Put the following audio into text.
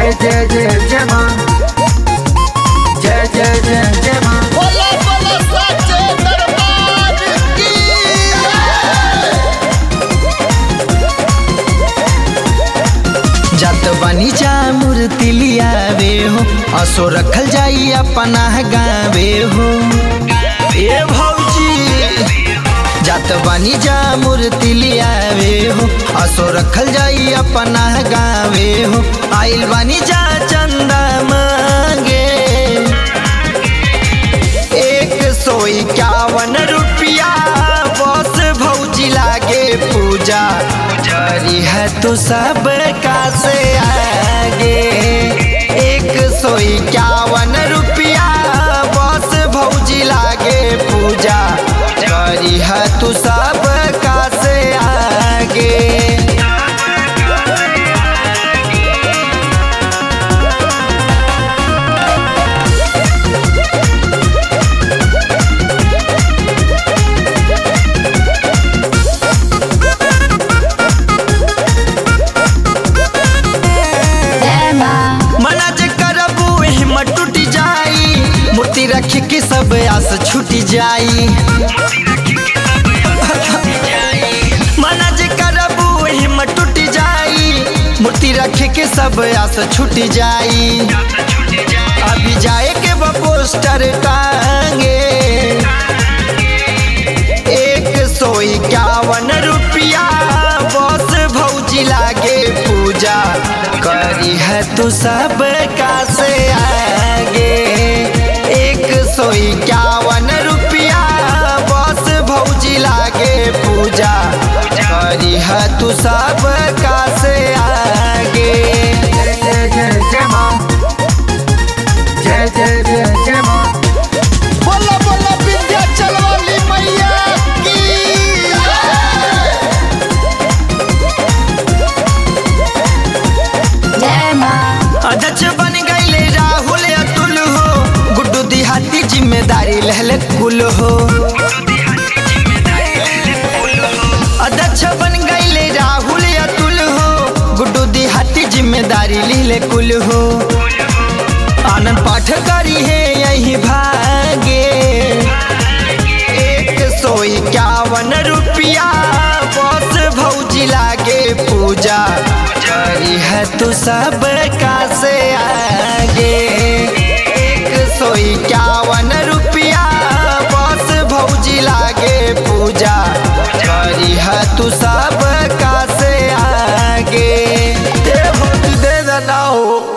जय जय जय जय माँ जय जय जय जय माँ बोला बोला साचे दरबार की जत बनी जा मूर्ति लियावे हो असो रखल जाई अपना गावे हो ए भौजी जत बनी जा मूर्ति लियावे हो असो रखल जाई अपना गावे हो आइल बनी जा चंदा मांगे एक सौ इक्यावन रुपया बस भौजी लागे पूजा करी है तो सब का से आगे एक सौ इक्यावन रुपया बस भौजी लागे पूजा करी है तू सब का से आगे मना जे करबू हिम्मत टूट जाई मूर्ति रख के सब आस छूट जाई मना जे करबू हिम्मत टूट जाई मूर्ति रख के सब आस छूट जाई अभी जाए के बा पोस्टर टांगे एक सौ इक्यावन रुपया बस भौजी लागे पूजा करी है तू सब का से आगे एक सौ इक्यावन रुपया बस भौजी लागे पूजा करी है तू सब का से आगे जय जय जय जय माँ जय जय जय जय माँ बोला बोला विंध्याचल वाली मैया की अध्यक्ष बन गईले राहुल अतुल हो गुड्डू दिहाती जिम्मेदारी लहले कुल हो अध्यक्ष बन गईले राहुल अतुल हो गुड्डू दिहाती जिम्मेदारी लिहले कुल हो आनंद पाठ करी है यही भागे एक सौ इक्यावन रुपया बस भौजी लागे पूजा करी है तू सब का से आगे एक सौ इक्यावन रुपया बस भौजी लागे पूजा करी है तू सब का से आगे दे भौजी दे देना हो